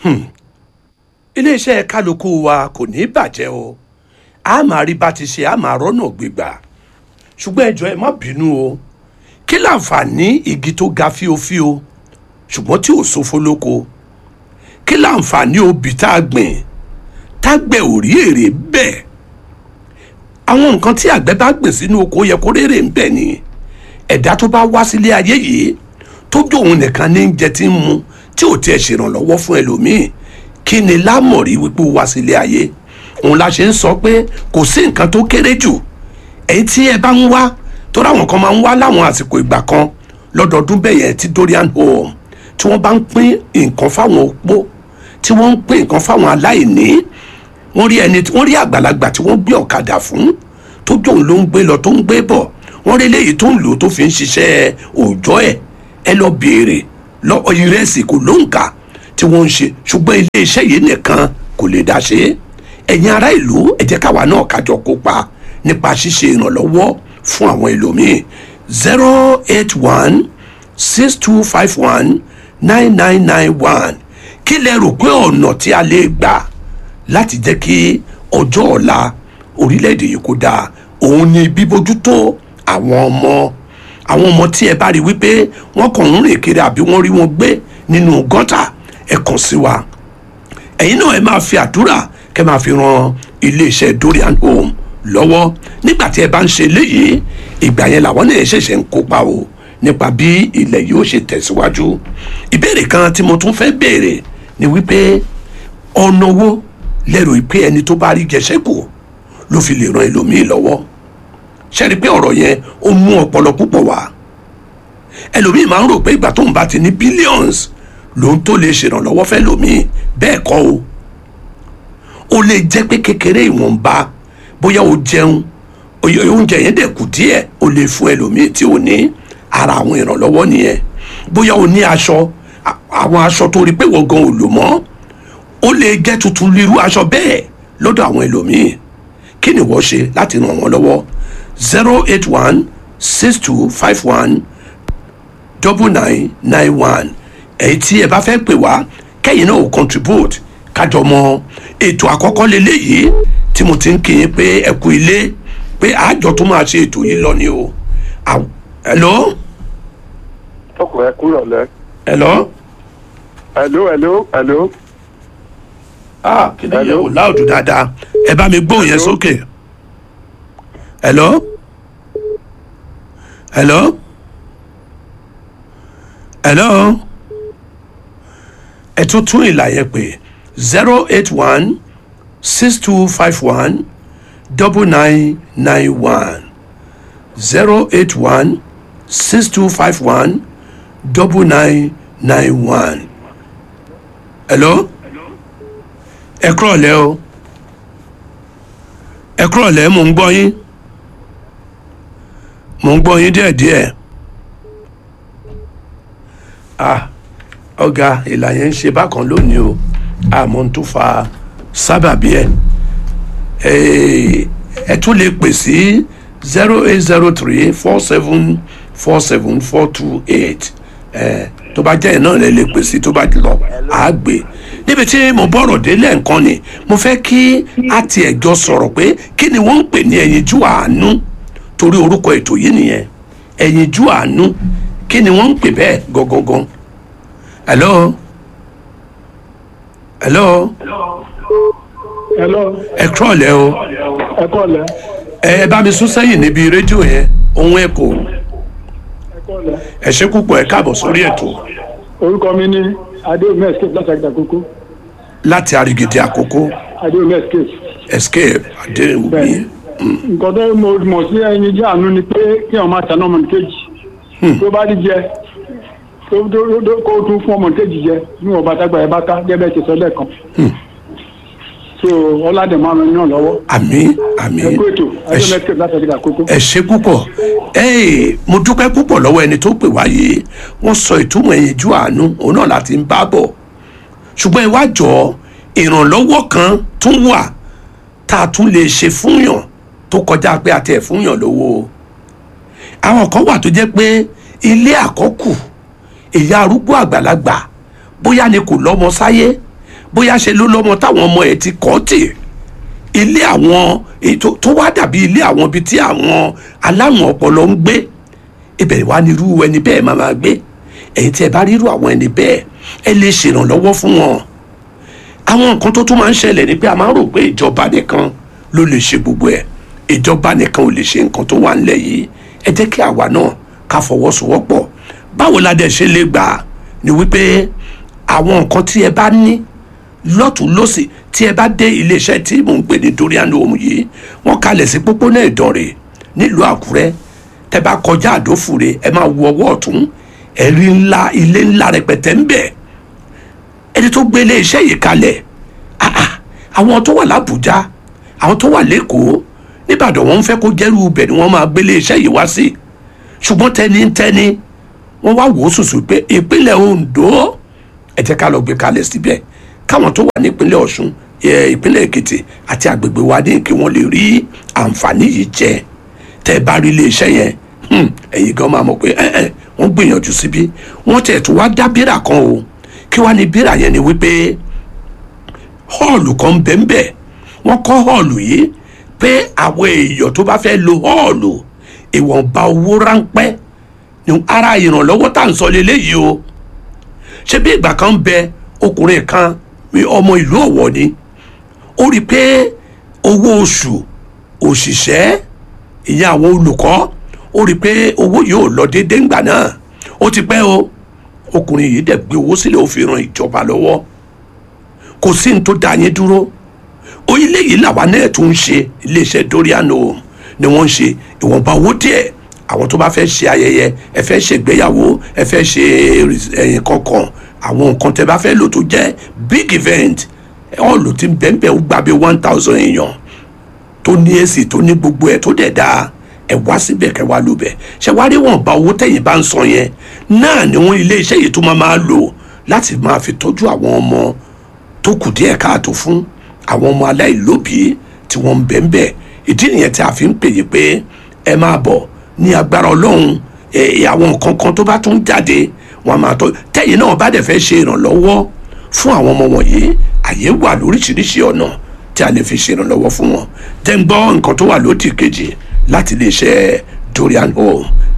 iléeṣẹ́ kálukú wa kò ní bàjẹ́ o a máa rí bá ti ṣe a máa rọ́nà gbégbà ṣùgbọ́n ẹ jọ̀ọ́ ẹ má bínú o kí láǹfààní igi tó ga fíofío ṣùgbọ́n tí ò sófo lóko kí láǹfààní obì tá a gbìn tágbẹ̀ ò rí èrè bẹ́ẹ̀ àwọn nǹkan tí àgbẹ̀ bá gbìn sínú oko yẹ kó rèrè ń bẹ̀ ni ẹ̀dá tó bá wá sílé ayé yìí tó jóun nìkan ní jẹ tí ń mu tí ò tiẹ̀ ṣèrànlọ́wọ́ fún ẹlòmíì kí ni lámọ̀rí wípé ó wá sílé ayé òun la ṣe ń sọ pé kò sí nǹkan tó kéré jù èyí tí ẹ bá ń wá tó ráwọn kan máa ń wá láwọn àsìkò ìgbà kan lọ́dọọdún bẹ́ẹ̀ yẹn tí Dorian Home tí wọ́n bá ń pín nǹkan fáwọn opó tí wọ́n ń pín nǹkan fáwọn aláìní wọ́n rí ẹni wọ́n rí àgbàlagbà tí wọ́n gbé ọ̀kadà fún tó jóun ló ń gbé lọ tó ń gbé bọ̀ wọ́n rí eléyìí tó ń lò tó fi ń ṣiṣẹ́ òòjọ́ ẹ̀ ẹ lọ béèrè lọ ìrẹsì kò ló ń kà tí wọ́n ń ṣe ṣùgbọ́n iléeṣẹ́ yìí nìkan kò lè dá ṣe é ẹ̀yin ará ìlú ẹ jẹ́ káwa náà kájọ kópa nípa ṣíṣe ìrànlọ́wọ́ fún àwọn ẹlòmíì zero eight one six two five one nine nine nine one kí lẹ rò pé ọ̀nà tí a lè gbà láti jẹ́ kí ọjọ́ ọ̀la orílẹ̀-èdè yìí kó dáa òun ni bíbójútó àwọn ọmọ àwọn ọmọ tí ẹ bá rí wípé wọ́n kàn ń rìn kiri àbí wọ́n rí wọn gbé nínú gọ́tà ẹ kàn sí wa ẹ̀yin náà ẹ máa fi àdúrà kẹ́ máa fi ran iléeṣẹ́ Dorian Home lọ́wọ́ nígbà tí ẹ bá ń ṣe léyìí ìgbà yẹn làwọn náà ṣẹ̀ṣẹ̀ ń kópa o nípa bí ilẹ̀ yóò ṣe tẹ̀síwájú ìbéèrè kan tí mo tún fẹ́ béèrè ni wípé ọ̀nà wo lẹ́rù pé ẹni tó bá rí jẹsẹ́kù ló fi lè ran ẹlòmíì lọ́wọ́ ṣẹ́ni pé ọ̀rọ̀ yẹn ó mú ọpọlọ púpọ̀ wá ẹlòmíì máa ń rò pé ìgbà tóun bá ti ní billions lòun tó lè ṣèrànlọ́wọ́ fẹ́ lòmíì bẹ́ẹ̀ kọ́ o ó lè jẹ́ pé kékeré ìwọ̀nba bóyá o jẹun oúnjẹ yẹn dẹ̀ kù díẹ̀ o lè fún ẹlòmíì tí o ní ara àwọn ìrànlọ́wọ́ nìyẹn bóyá o ní aṣọ àwọn aṣọ tó rí pé wọ́n gan ò lò mọ́ ó lè jẹ́ tuntun lérú aṣọ bẹ́ẹ̀ lọ́dọ̀ àwọn ẹlòmíì kí ni wọ́n ṣe láti ràn wọ́n lọ́wọ́ zero eight one six two five one double nine nine one èyí tí ẹ bá fẹ́ pè wá kẹ́yìn náà ò contribute kájọ mọ ètò àkọ́kọ́ lélẹ́yìí tí mo ti ń kí yín pé ẹ kú ilé pé àjọ tó máa ṣe ètò yìí lọ ni o hello. ọkọ ẹ kúrò lẹ. hello. hello hello hello. ah kí ni yẹn o láòdù dáadáa ẹ bá mi gbóhùn yẹn sókè. hello. hello. hello. ẹ tún tún ìlà yẹn pè zero eight one six two five one double nine nine one zero eight one six two five one double nine nine one. hello ẹ kúrọ̀ lẹ́ o ẹ kúrọ̀ lẹ́ mò ń gbọ́ yín mò ń gbọ́ yín díẹ̀díẹ̀ ah ọ̀gá ìlà yẹn ń ṣe bákan lónìí o àmọ́ n tó fa sábàbí ẹ̀ ẹ tún lè pè sí zero eight zero three four seven four seven four two eight tó bá jẹ́ ẹ̀ náà lè lè pè sí tó bá lọ àá gbé níbi tí mo bọ̀rọ̀ délẹ̀ nǹkan ni mo fẹ́ kí a tiẹ̀ jọ sọ̀rọ̀ pé kí ni wọ́n ń pè ní ẹ̀yinjú àánú torí orúkọ ètò yìí nìyẹn ẹ̀yinjú àánú kí ni wọ́n ń pè bẹ́ẹ̀ gangan hello hello hello. ẹ kúrọ̀ lẹ́ o ẹ kọ́ lẹ. ẹ bá mi sún sẹ́yìn níbi rédíò yẹn ohun ẹ̀kọ́ ẹ kọ́ lẹ. ẹ ṣé púpọ̀ ẹ káàbọ̀ sórí ètò orúkọ mi ní adéomi escape láti àgbà kókó láti arigidi àkókò adéomi escape. escape adéwùmí bẹ́ẹ̀ nǹkan tó mo mọ̀ sí ẹyin jẹ́ àánú ni pé kí ọmọ àtàná ọmọ nìkejì tó bá rí jẹ tó tó- tó- kó tún fún ọmọ nìkejì jẹ níwọ̀n bá tágbà ẹ̀ bá ká gẹ́gẹ́ ti sọ lẹ́ẹ̀kan. so ọládẹ máa ran yàn lọ́wọ́ àmì àmì ẹ kú ètò ẹ adéomi ṣé- escape láti àgbà kókó. ẹ ṣé púpọ̀ ẹ́ẹ̀ mo dúpẹ́ púpọ̀ lọ́wọ́ ẹni tó pè wá yìí wọ́n sọ ìtumọ̀ ẹ̀yinjú àánú òun náà láti ń bá bọ̀ ṣùgbọ́n ìwájọ́ ìrànlọ́wọ́ kan tún wà tá a tún lè ṣe fúnyàn tó kọjá pé àti ẹ̀ fúnyàn lówó àwọn kan wà tó jẹ́ pé ilé àkọ́kù ìyá arúgbó àgbàlagbà bóyá ni kò lọ́mọ sáyé bóyá ṣe ló lọ́mọ táwọn ọmọ ẹ̀ ti kọ́ tì ilé àwọn ètò tó wá dàbí ilé àwọn ibi tí àwọn aláwọn ọpọlọ ń gbé ibẹ̀ wá ní irú ẹni bẹ́ẹ̀ máa máa gbé ẹ̀yin tí ẹ bá rírú àwọn ẹni bẹ́ẹ̀ ẹ lè ṣèrànlọ́wọ́ fún wọn àwọn nǹkan tó tún máa ń ṣẹlẹ̀ ni pé a máa ń rò pé ìjọba nìkan ló lè ṣe gbogbo ẹ̀ ìjọba nìkan ò lè ṣe nǹkan tó wà nílẹ̀ yìí ẹ jẹ́ kí àwa náà ká fọwọ́sowọ́pọ̀ báwo la dẹ̀ ṣe lè gbà ni wípé àwọn nǹkan tí ẹ bá ní lọ́tún lọ́sì tí ẹ bá dé iléeṣẹ́ tí mò ń pè ní dorian home yìí wọ́n kalẹ̀ sí pópónà ìdọ̀rẹ̀ nílùú àkúrẹ́ tẹ bá kọjá àdófùre ẹ máa wo ọwọ́ ọ̀tún ẹ̀rí ńlá ilé ńlá rẹpẹtẹ ń bẹ ẹni tó gbé iléeṣẹ́ yìí kalẹ̀ ah ah àwọn tó wà lábújá àwọn tó wà lẹ́kọ̀ọ́ nìbàdàn wọ́n ń fẹ́ kó jẹ́rú ibẹ̀ ni wọ́n máa gbé iléeṣẹ́ yìí wá sí ṣùgbọ́n tẹnitẹni wọ́n wá wò ó sùsù pé ìpínlẹ̀ Ondo ẹ jẹ́ ká lọ gbé kalẹ̀ síbẹ̀ káwọn tó wà nípínlẹ̀ Ọ̀ṣun ẹ, ìpínlẹ̀ Èkìtì àti àgbègbè wa ní kí wọ́n lè rí àǹfààní yìí jẹ tẹ́ ẹ bá rí iléeṣẹ́ yẹn hmm, ẹ̀yin gan máa mọ̀ pé ẹ ẹ wọ́n gbìyànjú síbí wọ́n tẹ̀ tún wá dá bírà kan o kí wá ní bírà yẹn ni wípé họ́ọ̀lù kan bẹ́ẹ̀nbẹ́ẹ̀ wọ́n kọ́ họ́ọ̀lù yìí pé àwọn èèyàn tó bá fẹ́ lo họ́ọ̀lù ìwọ̀nba owó ráńpẹ́ ni ara ìrànlọ́wọ́ tá à ń sọ lélẹ́yìí o ṣé bí ìgbà kan bẹ ọkùnrin kan mi ọmọ ìlú Ọ̀wọ̀ ni ó rí i pé owó oṣù òṣìṣẹ́ ìyẹn àwọn olùkọ́ ó rí i pé owó yóò lọ déédéé ńgbà náà ó ti pẹ́ o ọkùnrin yìí dẹ̀ gbé owó sílẹ̀ ó fi ran ìjọba lọ́wọ́ kò sí ní tó dá yín dúró orílẹ̀ yìí làwa náà tún ń ṣe iléeṣẹ́ Dorian Home ni wọ́n ń ṣe ìwọ̀nba owó díẹ̀ àwọn tó bá fẹ́ ṣe ayẹyẹ ẹ fẹ́ ṣe ìgbéyàwó ẹ fẹ́ ṣe ẹ̀yìn kankan àwọn nǹkan tẹ bá fẹ́ lò tó jẹ́ big event ọ̀lù tí bẹ́ẹ̀nbẹ́ ó gbà bí one thousand èèyàn tó ní èsì tó ní gbogbo ẹ̀ tó dẹ̀ dáa ẹ wá síbẹ̀ kẹ́ wá lò bẹ̀ ṣe wá rí wọn bá owó tẹ̀yìn bá ń san yẹn náà ni wọ́n ilé iṣẹ́ yìí tó máa máa lò láti máa fi tọ́jú àwọn ọmọ tó kù díẹ̀ káàtó fún àwọn ọmọ aláìlóbìí tí wọ́n ń bẹ̀ ń bẹ̀ ìdí nìyẹn tí a fi ń pè yí pé ẹ máa bọ̀ ní agbára ọlọ́run ẹ àwọn nǹkan kan tó bá tún jáde wọn máa tọ́ tẹ̀yìn náà bá dẹ̀ fẹ́ ṣe ìrànlọ́wọ́ fún àwọn ọmọ wọ̀nyí àyè wà lóríṣiríṣi ọ̀nà tí a lè fi ṣe ìrànlọ́wọ́ fún wọn tẹ́ ń gbọ́ nǹkan tó wà lódì kejì láti lè ṣe Dorian Home